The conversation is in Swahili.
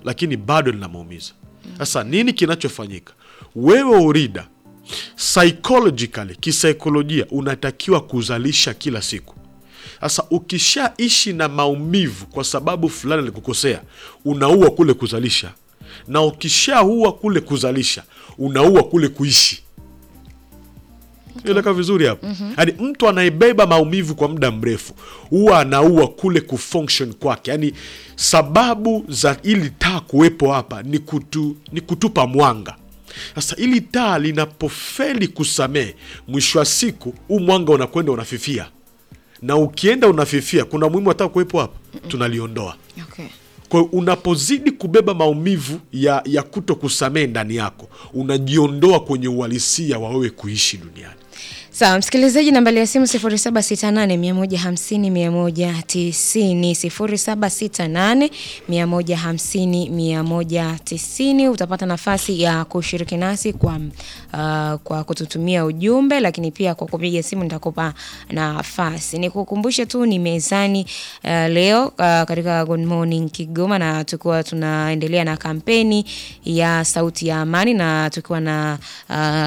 lakini bado linamuumiza. Sasa nini kinachofanyika? Wewe urida psychologically, kisaikolojia unatakiwa kuzalisha kila siku. Sasa ukishaishi na maumivu kwa sababu fulani alikukosea, unaua kule kuzalisha, na ukishaua kule kuzalisha, unaua kule kuishi. Eleka vizuri hapo. Yaani mtu anayebeba maumivu kwa muda mrefu huwa anaua kule kufunction kwake. Yaani sababu za ili taa kuwepo hapa ni, kutu, ni kutupa mwanga. Sasa ili taa linapofeli kusamehe, mwisho wa siku huu mwanga unakwenda unafifia, na ukienda unafifia, kuna muhimu hata kuwepo hapa, tunaliondoa. Okay. Kwa hiyo unapozidi kubeba maumivu ya, ya kuto kusamehe ndani yako, unajiondoa kwenye uhalisia wa wewe kuishi duniani. Sawa, msikilizaji, nambari ya simu 0768150190, 0768150190. Utapata nafasi ya kushiriki nasi kwa, uh, kwa kututumia ujumbe, lakini pia kwa kupiga simu nitakupa nafasi. Nikukumbushe tu ni mezani uh, leo uh, katika Good Morning Kigoma, na tukiwa tunaendelea na kampeni ya Sauti ya Amani na tukiwa na uh,